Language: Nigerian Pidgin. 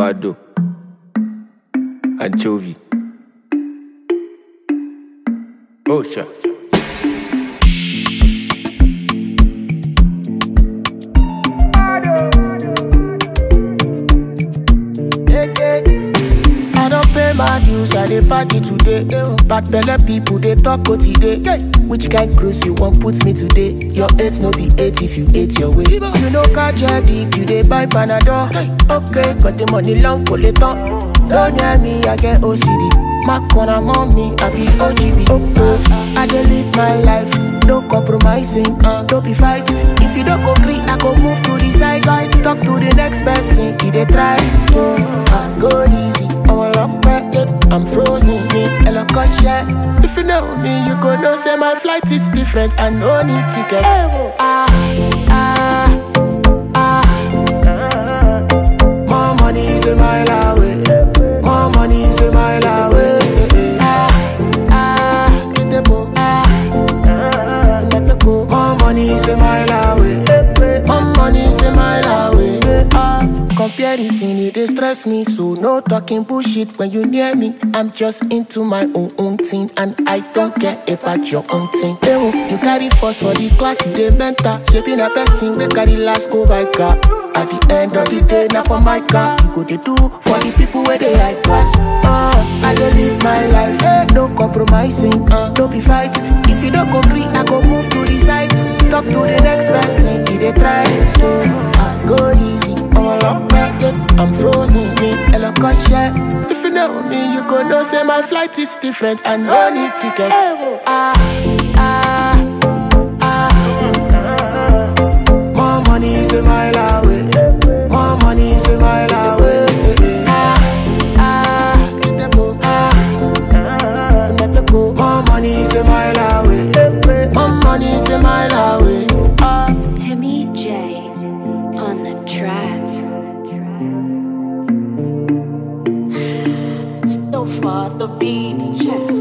avocado, anchovy. Oh, sure. I don't pay my dues, I dey fight it today. Bad belle people they talk what today. Which kind cruise you want put me today? Your eight no be eight if you ate your way. You know catch your dick, you dey buy panadol. Okay, got the money long collector. Don't near me, I get OCD. My corner mommy, I be OGB. Uh, I dey live my life, no compromising, uh, don't be fighting. If you don't go green, I go move to the side. side. Talk to the next person, he dey try. Uh, I go easy, I'm a lock back, yeah. I'm frozen, me, a lock of shit. If you know me, you go know say my flight is different, I no need ticket. Ah, ah, ah. More money is a mile away. More money is a mile away. Ah, ah, ah. More money is a mile away. More money is a mile away. Ah, comparison it dey stress me, so no talking bullshit when you near me. I'm just into my own own thing, and I don't care about your own thing. Ewo, you carry first for the class, you dey mentor. Shaping a person, we carry last go by car. At the end of the day, now for my car, you go dey do for the people where they high class. Uh, I dey live my life, eh, no compromising, uh, don't be fighting. If you don't go green, I go move to the side. Talk to the next person, he dey try to I go easy. I'm a lock back, yeah. I'm frozen, me, a lock of shit. If you know me, you go know say my flight is different, I no need ticket. Ah, ah, ah. More money is a mile away. More money is a mile away. Ah, ah, ah. More money is a mile away. More money is a mile away. Ah. Timmy J on the track. So far the beats check.